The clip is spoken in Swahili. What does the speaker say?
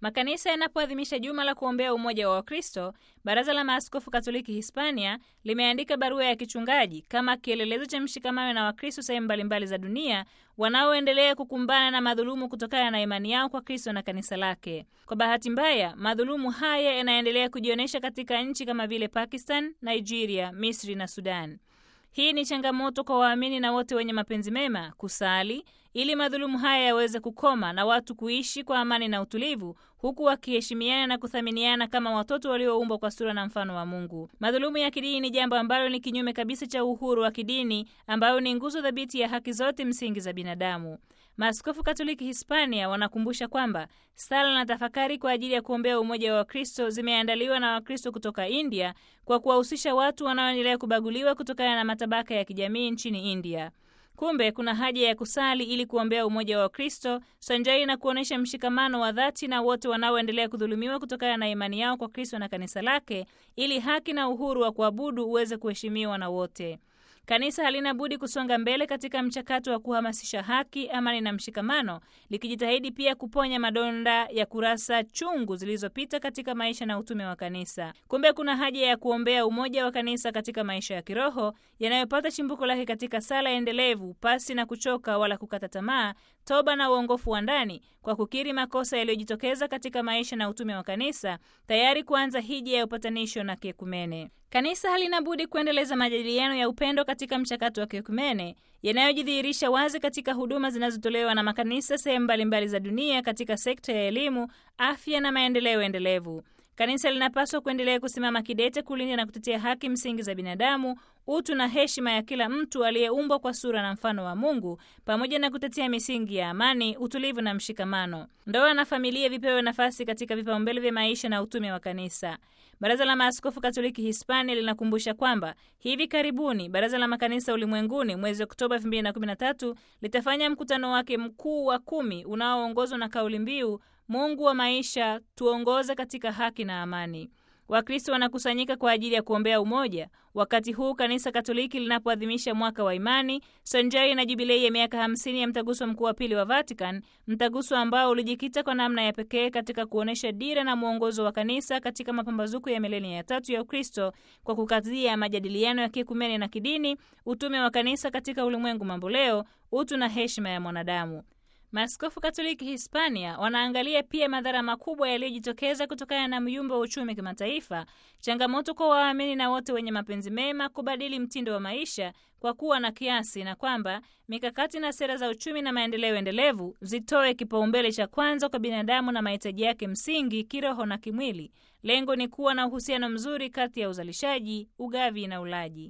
Makanisa yanapoadhimisha juma la kuombea umoja wa Wakristo, Baraza la Maaskofu Katoliki Hispania limeandika barua ya kichungaji kama kielelezo cha mshikamano na Wakristo sehemu mbalimbali za dunia wanaoendelea kukumbana na madhulumu kutokana na imani yao kwa Kristo na kanisa lake. Kwa bahati mbaya, madhulumu haya yanaendelea kujionyesha katika nchi kama vile Pakistan, Nigeria, Misri na Sudan. Hii ni changamoto kwa waamini na wote wenye mapenzi mema kusali ili madhulumu haya yaweze kukoma na watu kuishi kwa amani na utulivu, huku wakiheshimiana na kuthaminiana kama watoto walioumbwa kwa sura na mfano wa Mungu. Madhulumu ya kidini ni jambo ambalo ni kinyume kabisa cha uhuru wa kidini, ambayo ni nguzo thabiti ya haki zote msingi za binadamu. Maaskofu Katoliki Hispania wanakumbusha kwamba sala na tafakari kwa ajili ya kuombea umoja wa Wakristo zimeandaliwa na Wakristo kutoka India kwa kuwahusisha watu wanaoendelea kubaguliwa kutokana na matabaka ya kijamii nchini India. Kumbe kuna haja ya kusali ili kuombea umoja wa Kristo sanjari na kuonyesha mshikamano wa dhati na wote wanaoendelea kudhulumiwa kutokana na imani yao kwa Kristo na kanisa lake, ili haki na uhuru wa kuabudu uweze kuheshimiwa na wote. Kanisa halina budi kusonga mbele katika mchakato wa kuhamasisha haki, amani na mshikamano, likijitahidi pia kuponya madonda ya kurasa chungu zilizopita katika maisha na utume wa kanisa. Kumbe kuna haja ya kuombea umoja wa kanisa katika maisha ya kiroho yanayopata chimbuko lake katika sala endelevu, pasi na kuchoka wala kukata tamaa, toba na uongofu wa ndani, kwa kukiri makosa yaliyojitokeza katika maisha na utume wa kanisa, tayari kuanza hija ya upatanisho na kiekumene. Kanisa halina budi kuendeleza majadiliano ya upendo katika mchakato wa kiekumene yanayojidhihirisha wazi katika huduma zinazotolewa na makanisa sehemu mbalimbali za dunia katika sekta ya elimu, afya na maendeleo endelevu. Kanisa linapaswa kuendelea kusimama kidete kulinda na kutetea haki msingi za binadamu, utu na heshima ya kila mtu aliyeumbwa kwa sura na mfano wa Mungu, pamoja na kutetea misingi ya amani, utulivu na mshikamano. Ndoa na familia vipewe nafasi katika vipaumbele vya maisha na utume wa kanisa. Baraza la Maaskofu Katoliki Hispania linakumbusha kwamba hivi karibuni Baraza la Makanisa Ulimwenguni mwezi Oktoba 2013 litafanya mkutano wake mkuu wa kumi unaoongozwa na kauli mbiu Mungu wa maisha, tuongoze katika haki na amani. Wakristo wanakusanyika kwa ajili ya kuombea umoja wakati huu kanisa Katoliki linapoadhimisha mwaka wa imani sanjari na jubilei ya miaka hamsini ya mtaguso mkuu wa pili wa Vatican, mtaguso ambao ulijikita kwa namna ya pekee katika kuonyesha dira na mwongozo wa kanisa katika mapambazuko ya milenia ya tatu ya Ukristo kwa kukazia majadiliano ya kiekumene na kidini, utume wa kanisa katika ulimwengu mamboleo, utu na heshima ya mwanadamu. Maaskofu Katoliki Hispania wanaangalia pia madhara makubwa yaliyojitokeza kutokana na myumba wa uchumi kimataifa, changamoto kwa waamini na wote wenye mapenzi mema kubadili mtindo wa maisha kwa kuwa na kiasi, na kwamba mikakati na sera za uchumi na maendeleo endelevu zitoe kipaumbele cha kwanza kwa binadamu na mahitaji yake msingi kiroho na kimwili. Lengo ni kuwa na uhusiano mzuri kati ya uzalishaji, ugavi na ulaji.